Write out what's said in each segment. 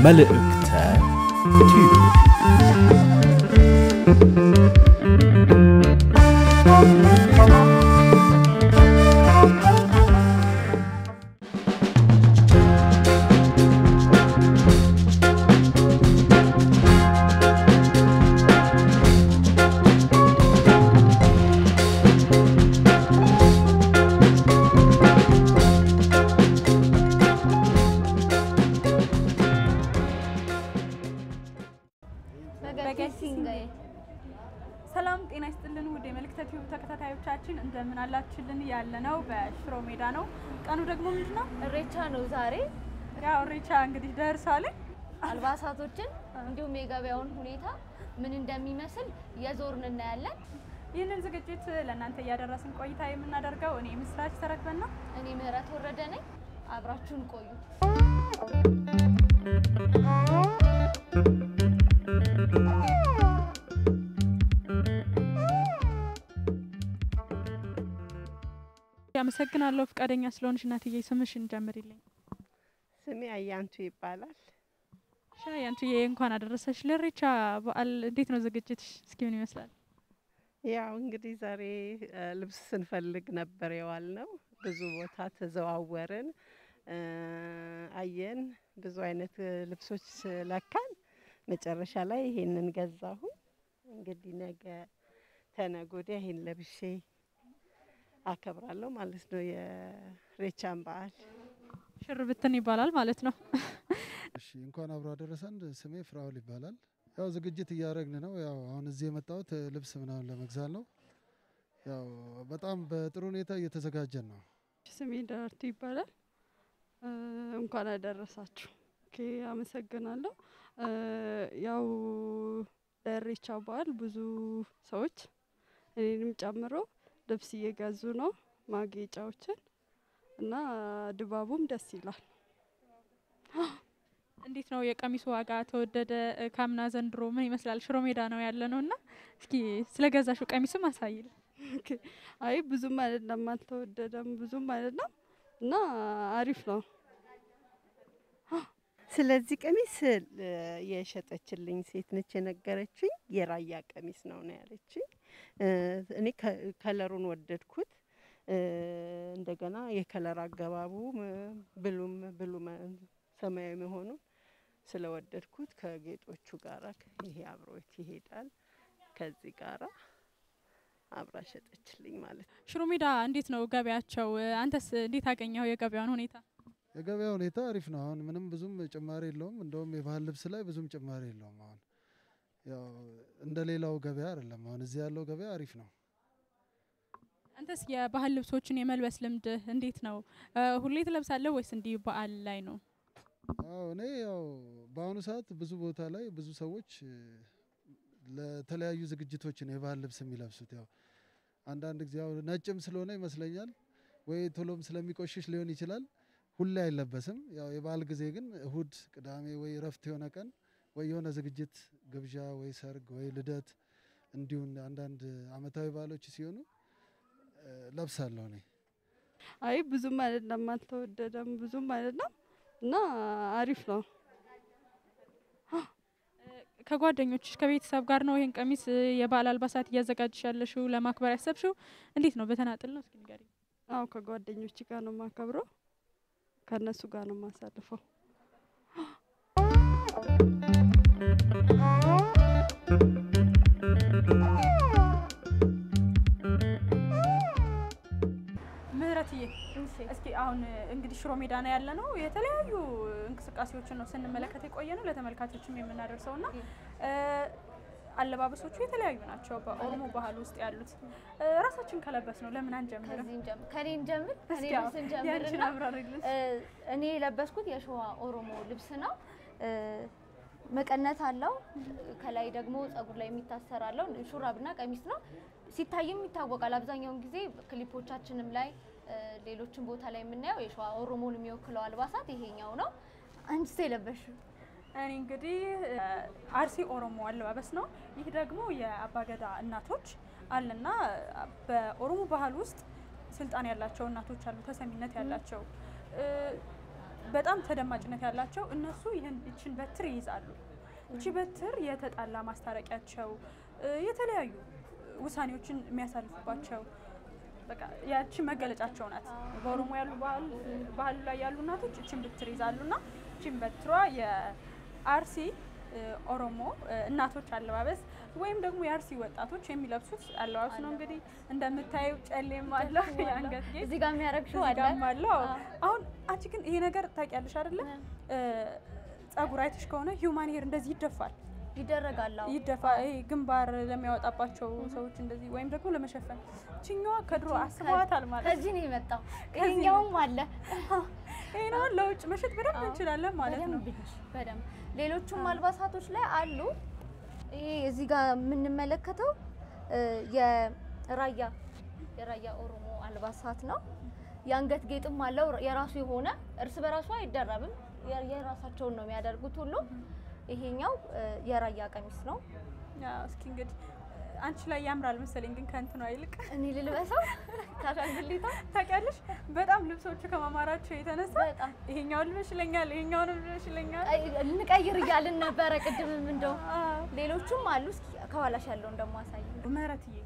መልእክተ ቲዩብ ሰላም ጤና ይስጥልን ውድ የመልእክተ ቲዩብ ተከታታዮቻችን እንደምን አላችሁልን? ያለነው በሽሮ ሜዳ ነው። ቀኑ ደግሞ ምንድን ነው? እሬቻ ነው ዛሬ። ያው እሬቻ እንግዲህ ደርሷል። አልባሳቶችን እንዲሁም የገበያውን ሁኔታ ምን እንደሚመስል የዞርን እናያለን። ይህንን ዝግጅት ለእናንተ እያደረስን ቆይታ የምናደርገው እኔ ምስራች ተረክበን ነው። እኔ ምህረት ወረደ ነኝ። አብራችሁን ቆዩ። አመሰግናለሁ ፈቃደኛ ስለሆንሽ እናትዬ። ስምሽን ጀምሪልኝ። ስሜ አያንቱ ይባላል። ሻይ አንቱዬ እንኳን አደረሰሽ ለኢሬቻ በዓል። እንዴት ነው ዝግጅትሽ? እስኪ ምን ይመስላል? ያው እንግዲህ ዛሬ እ ልብስ ስንፈልግ ነበር የዋል ነው። ብዙ ቦታ ተዘዋወርን፣ እ አየን፣ ብዙ አይነት እ ልብሶች ለካን። መጨረሻ ላይ ይሄንን ገዛሁ። እንግዲህ ነገ ተነገ ወዲያ ይሄን ለብሼ አከብራለሁ ማለት ነው የኢሬቻን በዓል። ሽር ብትን ይባላል ማለት ነው። እሺ እንኳን አብሮ አደረሰን። ስሜ ፍራውል ይባላል። ያው ዝግጅት እያደረግን ነው። ያው አሁን እዚህ የመጣሁት እ ልብስ ምናምን ለመግዛት ነው። ያው በጣም በጥሩ ሁኔታ እየተዘጋጀን ነው። ስሜ ደራርቱ ይባላል። እ እንኳን አደረሳችሁ። ኦኬ አመሰግናለሁ። እ ያው ለኢሬቻ በዓል ብዙ ሰዎች እኔንም ጨምሮ ልብስ እየገዙ ነው፣ ማጌጫዎችን እና ድባቡም ደስ ይላል። እንዴት ነው የቀሚሱ ዋጋ ተወደደ? እ ካምና ዘንድሮ ምን ይመስላል? ሽሮ ሜዳ ነው ያለ ነው እና እስኪ ስለ ገዛሽው ቀሚስም አሳይል። ኦኬ አይ ብዙም አይደለም፣ አልተወደደም፣ ብዙም አይደለም እና አሪፍ ነው። ስለዚህ ቀሚስ እ የሸጠችልኝ ሴት ነች የነገረችኝ። የራያ ቀሚስ ነው ነው ያለችኝ። እ እኔ ከ- ከለሩን ወደድኩት። እ እንደገና የከለር አገባቡ ም- ብሉም ብሉ መ- ሰማያዊ መሆኑን ስለወደድኩት ከጌጦቹ ጋራ ይሄ አብሮት ይሄዳል። ከዚህ ጋራ አብራ ሸጠችልኝ ማለት ነው። ሽሮ ሜዳ እንዴት ነው ገበያቸው? እ አንተስ እንዴት አገኘው የገበያውን ሁኔታ? የገበያ ሁኔታ አሪፍ ነው። አሁን ምንም ብዙም ጭማሪ የለውም። እንደውም የባህል ልብስ ላይ ብዙም ጭማሪ የለውም። አሁን ያው እንደ ሌላው ገበያ አይደለም። አሁን እዚህ ያለው ገበያ አሪፍ ነው። አንተስ የባህል ልብሶችን የመልበስ ልምድ እንዴት ነው? እ ሁሌ ትለብሳለህ ወይስ እንዲህ በዓል ላይ ነው? አዎ እኔ ያው በአሁኑ ሰዓት ብዙ ቦታ ላይ ብዙ ሰዎች እ ለተለያዩ ዝግጅቶች ነው የባህል ልብስ የሚለብሱት። ያው አንዳንድ ጊዜ ያው ነጭም ስለሆነ ይመስለኛል ወይ ቶሎም ስለሚቆሽሽ ሊሆን ይችላል ሁሌ አይለበስም። ያው የበዓል ጊዜ ግን እሁድ፣ ቅዳሜ ወይ እረፍት የሆነ ቀን ወይ የሆነ ዝግጅት ግብዣ ወይ ሰርግ ወይ ልደት እንዲሁም አንዳንድ አመታዊ በዓሎች ሲሆኑ እ ለብሳለሁ እኔ። አይ ብዙም አይደለም፣ አልተወደደም፣ ብዙም አይደለም እና አሪፍ ነው። ከጓደኞችሽ ከቤተሰብ ጋር ነው ይሄን ቀሚስ እ የበዓል አልባሳት እያዘጋጅሽ ያለሽው ለማክበር ያሰብሽው? እንዴት ነው በተናጥል ነው? እስኪ ንገሪኝ። አዎ ከጓደኞች ጋር ነው የማከብረው፣ ከእነሱ ጋር ነው የማሳልፈው። ምህረትዬ እስኪ አሁን እ እንግዲህ ሽሮ ሜዳ ነው ያለ ነው። የተለያዩ እንቅስቃሴዎችን ነው ስንመለከት የቆየ ነው ለተመልካቾችም የምናደርሰው እና እ አለባበሶቹ የተለያዩ ናቸው በኦሮሞ ባህል ውስጥ ያሉት። እ ራሳችን ከለበስ ነው ለምን አንጀምርም? ከዚህ እንጀምር፣ ከኔ እንጀምር፣ ከኔ እስኪ አዎ፣ ልብስ እንጀምርና ያንቺን አብራሪልን። እ እኔ የለበስኩት የሸዋ ኦሮሞ ልብስ ነው። እ መቀነት አለው። ከላይ ደግሞ ጸጉር ላይ የሚታሰር አለው። ሹራብና ቀሚስ ነው። ሲታይም ይታወቃል። አብዛኛውን ጊዜ ክሊፖቻችንም ላይ እ ሌሎችን ቦታ ላይ የምናየው የሸዋ ኦሮሞን የሚወክለው አልባሳት ይሄኛው ነው። አንቺስ የለበሽው? እኔ እንግዲህ እ አርሲ ኦሮሞ አለባበስ ነው። ይህ ደግሞ የአባገዳ እናቶች አለና በኦሮሞ ባህል ውስጥ ስልጣን ያላቸው እናቶች አሉ፣ ተሰሚነት ያላቸው እ በጣም ተደማጭነት ያላቸው እነሱ ይህን ይችን በትር ይይዛሉ። እቺ በትር የተጣላ ማስታረቂያቸው እ፣ የተለያዩ ውሳኔዎችን የሚያሳልፉባቸው በቃ ያቺ መገለጫቸው ናት። በኦሮሞ ያሉ ባህል ባህል ላይ ያሉ እናቶች እችን በትር ይዛሉና እችን በትሯ የአርሲ እ፣ ኦሮሞ እ፣ እናቶች አለባበስ ወይም ደግሞ የአርሲ ወጣቶች የሚለብሱት አለባበስ ነው። እንግዲህ እንደምታየው ጨሌም አለው የአንገት ጌጥ እዚህ ጋር የሚያደርግሽው እዚህ አለ ጋርም አለው። አዎ። አዎ። አሁን አንቺ ግን ይሄ ነገር ታውቂያለሽ አይደለ? እ፣ ጸጉር አይተሽ ከሆነ ሂውማን ሄር እንደዚህ ይደፋል ይደረጋል። አዎ። ይደፋ ይሄ ግንባር ለሚያወጣባቸው ሰዎች እንደዚህ ወይም ደግሞ ለመሸፈን ችኛዋ ከድሮ አስበዋታል ማለት ነው። ከዚህ ነው የመጣው። ከዚህ ይሄኛውም አለ ይሄ ነው ለውጭ መሸጥ በደንብ አዎ። እንችላለን ማለት ነው። በደንብ እንጂ በደንብ ሌሎቹም አልባሳቶች ላይ አሉ። ይሄ እዚህ ጋር የምንመለከተው እ፣ የራያ የራያ ኦሮሞ አልባሳት ነው። የአንገት ጌጥም አለው የራሱ የሆነ እርስ በራሱ አይደረብም። የ- የራሳቸውን ነው የሚያደርጉት ሁሉ። ይሄኛው እ፣ የራያ ቀሚስ ነው። ያው እስኪ እንግዲህ አንቺ ላይ ያምራል መሰለኝ ግን ከእንትኗ ይልቅ እኔ ልልበሰው ካሻንግሊታ ታውቂያለሽ፣ በጣም ልብሶቹ ከማማራቸው የተነሳ በጣም ይሄኛውን ልበሽ ይለኛል፣ ይሄኛውንም ልበሽ ይለኛል። ቀይ- እንቀይር እያልን ነበረ ቅድምም እንደው ሌሎቹም አሉ። እስኪ ከኋላሽ ያለውን ደግሞ አሳይ። ምህረትዬ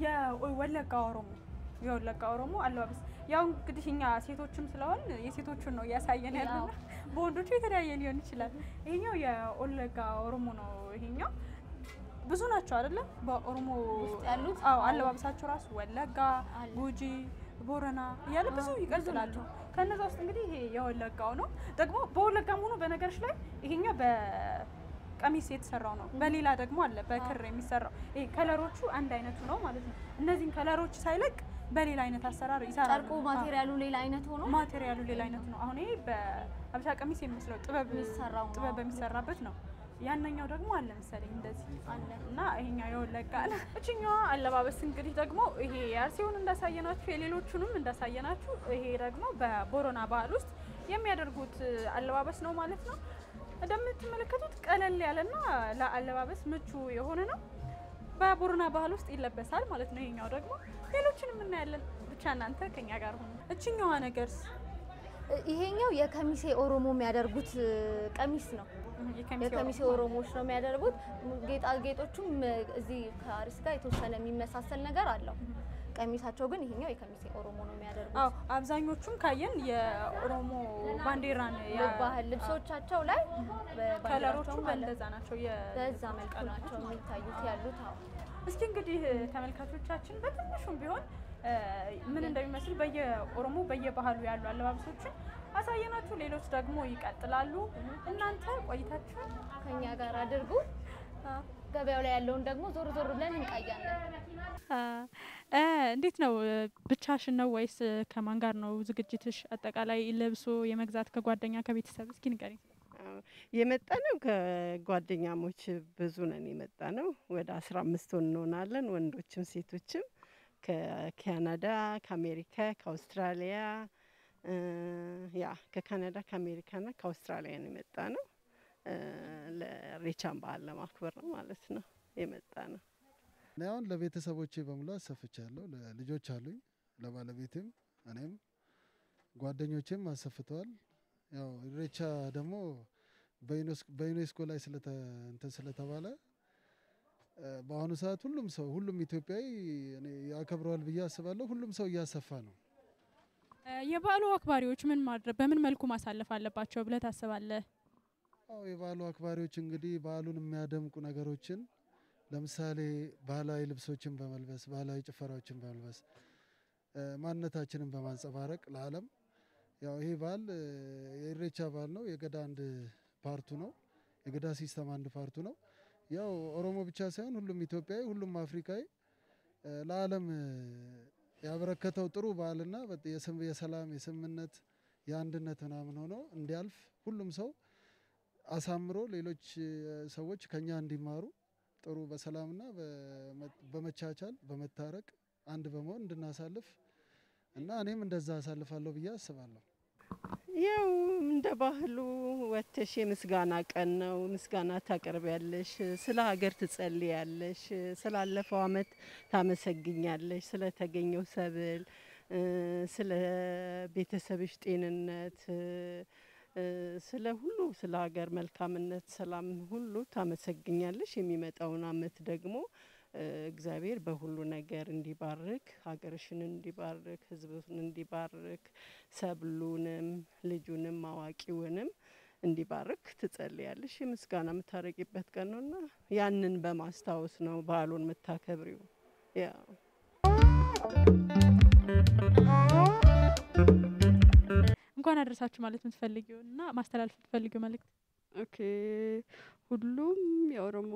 የወለጋ ኦሮሞ የወለጋ ኦሮሞ አለባበስ ያው እንግዲህ እኛ ሴቶችም ስለሆን የሴቶቹን ነው እያሳየን ያለና ያው። በወንዶቹ የተለያየ ሊሆን ይችላል። ይሄኛው የወለጋ ኦሮሞ ነው። ይሄኛው ብዙ ናቸው አይደለም? በኦሮሞ ውስጥ ያሉት? አዎ፣ አለባበሳቸው ራሱ ወለጋ፣ አለ። ጉጂ፣ ቦረና እያለ ብዙ አዎ፣ ይቀጥላሉ። ከነዛ ውስጥ እንግዲህ ይሄ የወለጋው ነው። ደግሞ በወለጋም ሆኖ በነገሮች ላይ ይሄኛው በቀሚስ የተሰራው ነው። በሌላ ደግሞ አለ በክር የሚሰራው። ይሄ ከለሮቹ አንድ አይነቱ ነው ማለት ነው። እነዚህን ከለሮች ሳይለቅ በሌላ አይነት አሰራር ይሰራሉ። ጨርቁ ማቴሪያሉ ሌላ አይነት ሆኖ ማቴሪያሉ ሌላ አይነት ነው። አሁን ይሄ በሀበሻ ቀሚስ የሚመስለው ጥበብ የሚሰራው ነው። ጥበብ በሚሰራበት ነው። ያነኛው ደግሞ አለ መሰለኝ እንደዚህ አለ። እና ይሄኛው የወለጋ ነው። እችኛዋ አለባበስ እንግዲህ ደግሞ ይሄ የአርሲውን እንዳሳየናችሁ የሌሎቹንም እንዳሳየናችሁ ይሄ ደግሞ በቦረና ባህል ውስጥ የሚያደርጉት አለባበስ ነው ማለት ነው። እንደምትመለከቱት ቀለል ያለና ለአለባበስ ምቹ የሆነ ነው። በቦረና ባህል ውስጥ ይለበሳል ማለት ነው። ይሄኛው ደግሞ ሌሎችንም እናያለን። ብቻ እናንተ ከኛ ጋር ሆኑ። እችኛዋ ነገርስ ይሄኛው የከሚሴ ኦሮሞ የሚያደርጉት እ, ቀሚስ ነው። የከሚሴ ኦሮሞዎች ነው የሚያደርጉት። ጌጣጌጦቹም እ, እዚህ ከአሪስ ጋር የተወሰነ የሚመሳሰል ነገር አለው። ቀሚሳቸው ግን ይሄኛው የከሚሴ ኦሮሞ ነው የሚያደርጉት። አዎ አብዛኞቹም ካየን የኦሮሞ ባንዲራን ያ- ባህል ልብሶቻቸው ላይ ከለሮቹ በባንዲራቸውም አለ። በእንደዛ ናቸው። የ- በዛ መልኩ ናቸው የሚታዩት ያሉት። አዎ እስኪ እንግዲህ ተመልካቾቻችን በትንሹም ቢሆን እ, ምን እንደሚመስል በየኦሮሞ በየባህሉ ያሉ አለባበሶችን አሳየናችሁ። ሌሎች ደግሞ ይቀጥላሉ። እናንተ ቆይታችሁ ከኛ ጋር አድርጉ። ገበያው ላይ ያለውን ደግሞ ዞር ዞር ብለን እንቃያለን። እንዴት ነው? ብቻሽን ነው ወይስ ከማን ጋር ነው ዝግጅትሽ? አጠቃላይ ለብሶ የመግዛት ከጓደኛ ከቤተሰብ እስኪ ንገሪኝ። የመጣ ነው ከጓደኛሞች ብዙ ነን የመጣ ነው። ወደ አስራ አምስት እንሆናለን ወንዶችም ሴቶችም ከካናዳ፣ ከአሜሪካ፣ ከአውስትራሊያ እ ያ ከካናዳ ከአሜሪካና ከአውስትራሊያ ነው የመጣ ነው። እ ለሬቻን በዓል ለማክበር ነው ማለት ነው የመጣ ነው። እኔ አሁን ለቤተሰቦቼ በሙሉ አሰፍቻለሁ። ለልጆች አሉኝ፣ ለባለቤቴም እኔም ጓደኞቼም አሰፍተዋል። ያው ኢሬቻ ደግሞ በዩኔስ- በዩኔስኮ ላይ ስለተ እንትን ስለተባለ እ በአሁኑ ሰዓት ሁሉም ሰው ሁሉም ኢትዮጵያዊ እኔ ያከብረዋል ብዬ አስባለሁ። ሁሉም ሰው እያሰፋ ነው። የበዓሉ አክባሪዎች ምን ማድረግ በምን መልኩ ማሳለፍ አለባቸው ብለህ ታስባለህ? አዎ የበዓሉ አክባሪዎች እንግዲህ በዓሉን የሚያደምቁ ነገሮችን ለምሳሌ ባህላዊ ልብሶችን በመልበስ ባህላዊ ጭፈራዎችን በመልበስ እ ማንነታችንን በማንጸባረቅ ለዓለም ያው ይሄ በዓል እ የኢሬቻ በዓል ነው። የገዳ አንድ ፓርቱ ነው። የገዳ ሲስተም አንድ ፓርቱ ነው። ያው ኦሮሞ ብቻ ሳይሆን ሁሉም ኢትዮጵያዊ፣ ሁሉም አፍሪካዊ እ ለዓለም እ ያበረከተው ጥሩ በዓልና በጥ- የስም- የሰላም የስምምነት የአንድነት ምናምን ሆኖ እንዲያልፍ ሁሉም ሰው አሳምሮ ሌሎች እ ሰዎች ከኛ እንዲማሩ ጥሩ በሰላምና በመ- በመቻቻል በመታረቅ አንድ በመሆን እንድናሳልፍ እና እኔም እንደዛ አሳልፋለሁ ብዬ አስባለሁ። ያው እንደ ባህሉ ወጥተሽ የምስጋና ቀን ነው። ምስጋና ታቀርቢያለሽ፣ ስለ ሀገር ትጸልያለሽ፣ ስላለፈው አመት ታመሰግኛለሽ፣ ስለተገኘው ሰብል እ፣ ስለ ቤተሰብሽ ጤንነት እ፣ እ፣ ስለ ሁሉ ስለ ሀገር መልካምነት፣ ሰላም ሁሉ ታመሰግኛለሽ። የሚመጣውን አመት ደግሞ እ፣ እግዚአብሔር በሁሉ ነገር እንዲባርክ ሀገርሽን እንዲባርክ ሕዝብን እንዲባርክ ሰብሉንም ልጁንም አዋቂውንም እንዲባርክ ትጸልያለሽ። የምስጋና የምታረቂበት ቀን ነውና ያንን በማስታወስ ነው በዓሉን የምታከብሪው። ያ እንኳን አደረሳችሁ ማለት የምትፈልጊው እና ማስተላለፍ የምትፈልጊው መልእክት ኦኬ ሁሉም የኦሮሞ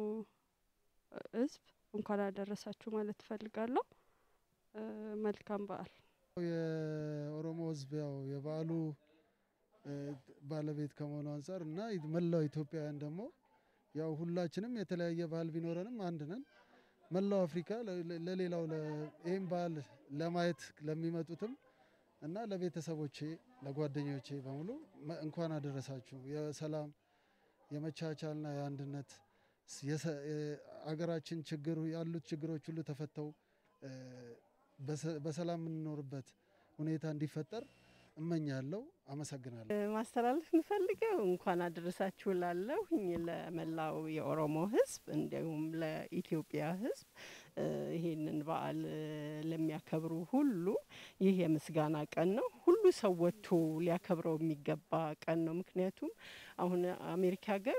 ህዝብ እንኳን አደረሳችሁ ማለት እፈልጋለሁ። እ፣ መልካም በዓል። የኦሮሞ ህዝብ ያው የበዓሉ እ፣ ባለቤት ከመሆኑ አንጻር እና መላው ኢትዮጵያውያን ደግሞ ያው ሁላችንም የተለያየ ባህል ቢኖረንም አንድ ነን። መላው አፍሪካ ለ- ለ- ለሌላው ለ- ይህም በዓል ለማየት ለሚመጡትም እና ለቤተሰቦቼ ለጓደኞቼ በሙሉ መ- እንኳን አደረሳችሁ። የሰላም የመቻቻልና የአንድነት ስ- የሰ- የ- አገራችን ችግር ያሉት ችግሮች ሁሉ ተፈተው እ፣ በሰ- በሰላም የምንኖርበት ሁኔታ እንዲፈጠር እመኛለሁ። አመሰግናለሁ። ማስተላለፍ የምፈልገው እንኳን አደረሳችሁ ላለሁኝ ለመላው የኦሮሞ ህዝብ እንዲሁም ለኢትዮጵያ ህዝብ እ፣ ይሄንን በዓል እ፣ ለሚያከብሩ ሁሉ ይህ የምስጋና ቀን ነው። ሁሉ ሰው ወጥቶ ሊያከብረው የሚገባ ቀን ነው። ምክንያቱም አሁን አሜሪካ ሀገር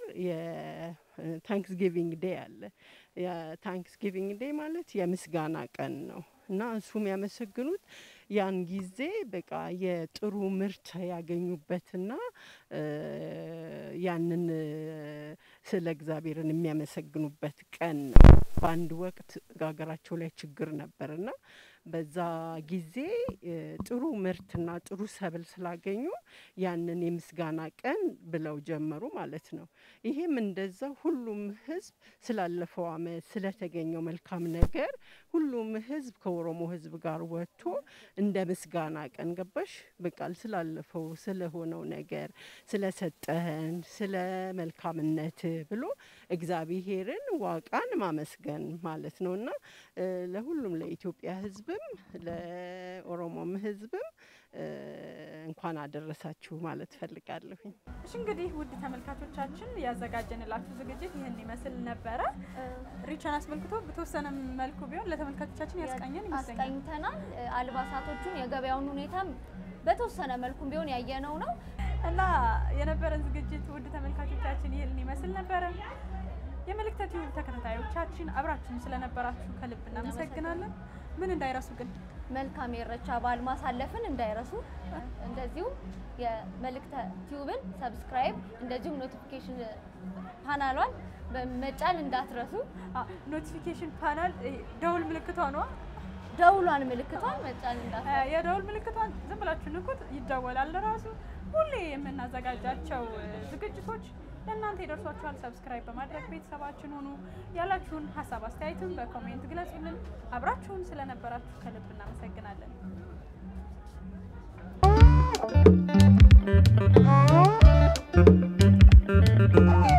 የታንክስጊቪንግ ዴይ አለ። የታንክስጊቪንግ ዴይ ማለት የምስጋና ቀን ነው እና እሱ የሚያመሰግኑት ያን ጊዜ በቃ የጥሩ ምርት ያገኙበትና እ፣ ያንን እ፣ ስለ እግዚአብሔርን የሚያመሰግኑበት ቀን ነው። በአንድ ወቅት ሀገራቸው ላይ ችግር ነበርና በዛ ጊዜ እ፣ ጥሩ ምርትና ጥሩ ሰብል ስላገኙ ያንን የምስጋና ቀን ብለው ጀመሩ ማለት ነው። ይሄም እንደዛ ሁሉም ህዝብ ስላለፈው አመት ስለተገኘው መልካም ነገር ሁሉም ህዝብ ከኦሮሞ ህዝብ ጋር ወጥቶ እንደ ምስጋና ቀን ገባሽ በቃል ስላለፈው ስለሆነው ነገር ስለሰጠህን ስለ መልካምነት ብሎ እግዚአብሔርን ዋቃን ማመስገን ማለት ነው እና እ፣ ለሁሉም ለኢትዮጵያ ህዝብም ለኦሮሞም ህዝብም እ፣ እንኳን አደረሳችሁ ማለት ፈልጋለሁኝ። እሺ እንግዲህ ውድ ተመልካቾቻችን ያዘጋጀንላችሁ ዝግጅት ይህን ይመስል ነበረ። ሪቻን አስመልክቶ በተወሰነ መልኩ ቢሆን ለተመልካቾቻችን ያስቃኘን ይመስለኛል። አስቃኝተናል። እ፣ አልባሳቶቹን የገበያውን ሁኔታም በተወሰነ መልኩም ቢሆን ያየነው ነው። እና የነበረን ዝግጅት ውድ ተመልካቾቻችን ይህን ይመስል ነበረ። የመልእክተ ቲዩብ ተከታታዮቻችን አብራችሁን ስለነበራችሁ ከልብ እናመሰግናለን። ምን እንዳይረሱ ግን መልካም የኢሬቻ በዓል ማሳለፍን እንዳይረሱ። እንደዚሁም የመልእክተ ቲዩብን ሰብስክራይብ እንደዚሁም ኖቲፊኬሽን ፓናሏን በመጫን እንዳትረሱ። ኖቲፊኬሽን ፓናል ደውል ምልክቷ ነዋ። ደውሏን ምልክቷን መጫን እንዳትረሱ። የደውል ምልክቷን ዝም ብላችሁ ንኩት፣ ይደወላል ራሱ። ሁሌ የምናዘጋጃቸው እ፣ ዝግጅቶች ለእናንተ ይደርሷችኋል። ሰብስክራይብ በማድረግ ቤተሰባችን ሁኑ። ያላችሁን ሀሳብ አስተያየትም በኮሜንት ግለጹልን። አብራችሁን ስለነበራችሁ ከልብ እናመሰግናለን። Thank you.